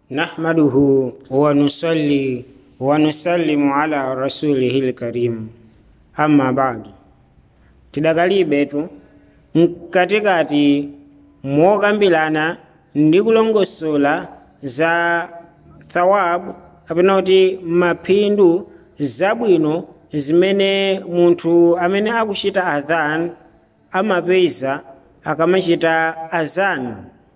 نحمده ونصلي ونسلم على رسوله الكريم أما بعد tidakalibetu mkatikati mokambirana ndi kulongosola za thawabu kapena kuti maphindu zabwino zimene munthu amene akuchita adhan amapeza akamachita azan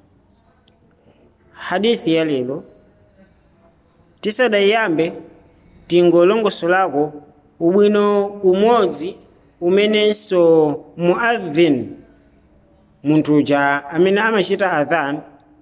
hadithi ya lero tisadayambe tingolongosolako ubwino umodzi umenenso muadhin munthu uja amene amachita adhan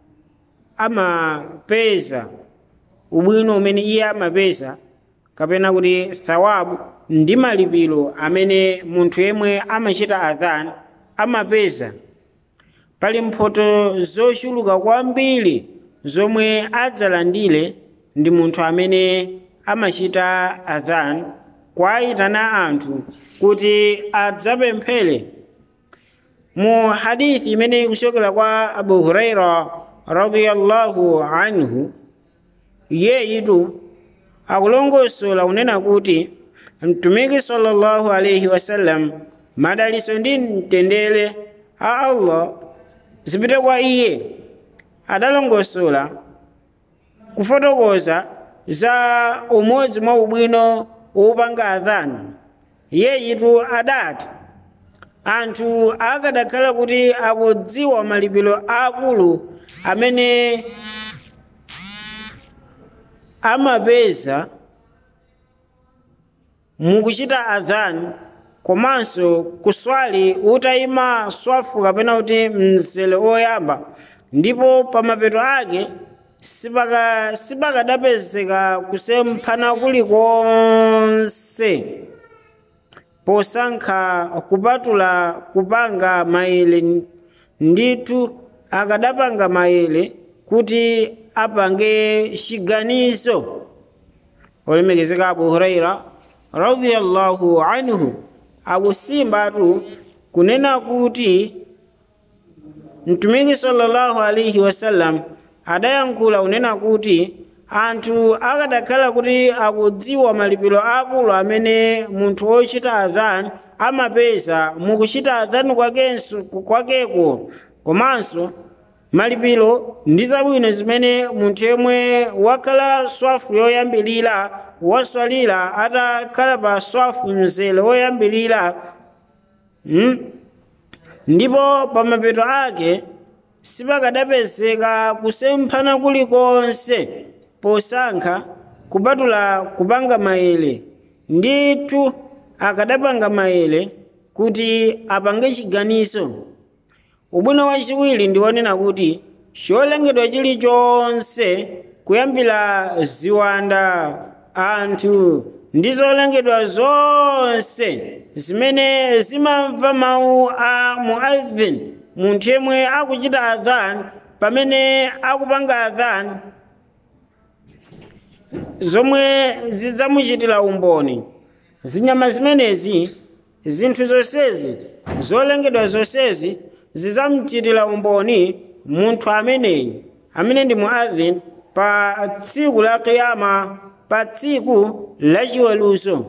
amapeza ubwino umene iye amapeza kapena kuti thawabu ndi malipiro amene munthu yemwe amachita adhan amapeza pali mphoto zochuluka kwambiri zomwe adzalandire ndi munthu amene amachita adhan kwayitana anthu kuti adzapemphere mu hadithi imene ikuchokera kwa abu huraira radiyallahu anhu iyeyitu akulongosola kunena kuti mtumiki sallallahu alaihi wasallam madaliso ndi mtendere a allah zipite kwa iye adalongosola kufotokoza za umodzi mwa ubwino wopanga adhani iyeyitu adati anthu akadakhala kuti akudziwa malipiro akulu amene amapeza mukuchita adhani komanso kuswali utayima swafu kapena kuti mzere oyamba ndipo pamapeto ake sipakadapezeka kusemphana kulikonse posankha kupatula kupanga maere ndithu akadapanga maere kuti apange chiganizo olemekezeka abu huraira radiyallahu anhu akusimbatu kunena kuti mtumiki sallallahu alaihi wasallam adayankhula kunena kuti anthu akadakhala kuti akudziwa malipiro akulu amene munthu wochita adhan amapeza mukuchita adhan kwakenso kwakeko komanso malipiro ndi zabwino zimene munthu yemwe wakhala swafu yoyambirira waswalira atakhala pa swafu mzere woyambirira hmm? ndipo pamapeto ake sipakadapezeka kusemphana kulikonse posankha kupatula kupanga maere ndithu akadapanga maere kuti apange chiganizo ubwino wachiwiri ndi wonena kuti cholengedwa chilichonse kuyambira ziwanda anthu ndi zolengedwa zonse zimene zimamva mawu a muadhin munthu yemwe akuchita adhan pamene akupanga adhan zomwe zidzamuchitira umboni zinyama zimenezi zinthu zonsezi zolengedwa zonsezi zidzamuchitira umboni munthu ameneyi amene ndi muadhin pa tsiku la kiyama pa tsiku la chiweruzo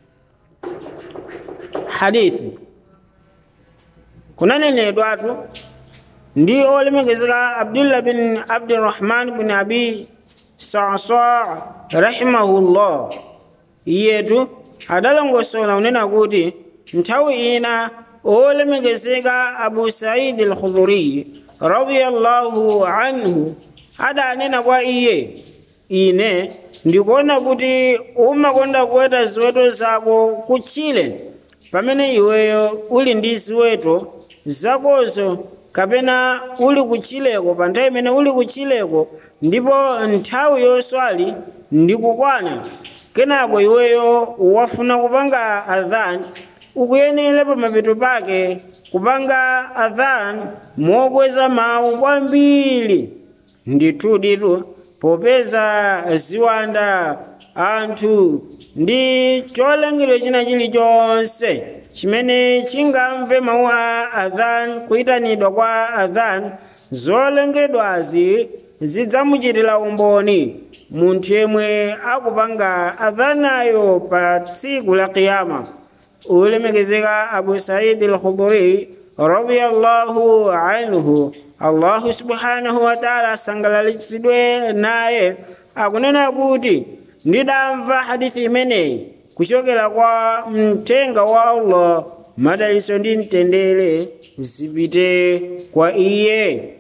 hadithi kunanenedwatu ndi olemekezeka abdullah bin abdirahman bin abi sasa rahimahullah iyetu adalongosola kunena kuti nthawi ina olemekezeka abu saidi al-khudhuriyi radiyallahu anhu adanena kwa iye ine ndikuona kuti umakonda kuweta ziweto zako kutchire pamene iweyo uli ndi ziweto zakozo kapena uli kutchireko pa nthawi imene uli kutchireko ndipo nthawi yoswali ndikukwana kenako iweyo wafuna kupanga adhan ukuyenera pamapeto pake kupanga adhan mokweza mawu kwambiri ndithu ditu popeza ziwanda anthu ndi cholengedwa china chilichonse chimene chingamve mawu a adhan kuyitanidwa kwa adhan zolengedwazi zidzamuchitira umboni munthu yemwe akupanga adhanayo pa tsiku la qiyama ulemekezeka abu saidi al-khudri radiyallahu anhu allahu subhanahu wa taala asangalalitsidwe naye akunena kuti ndidamva hadithi imeneyi kuchokera kwa mthenga wa allah madaliso ndi mtendere zipite kwa iye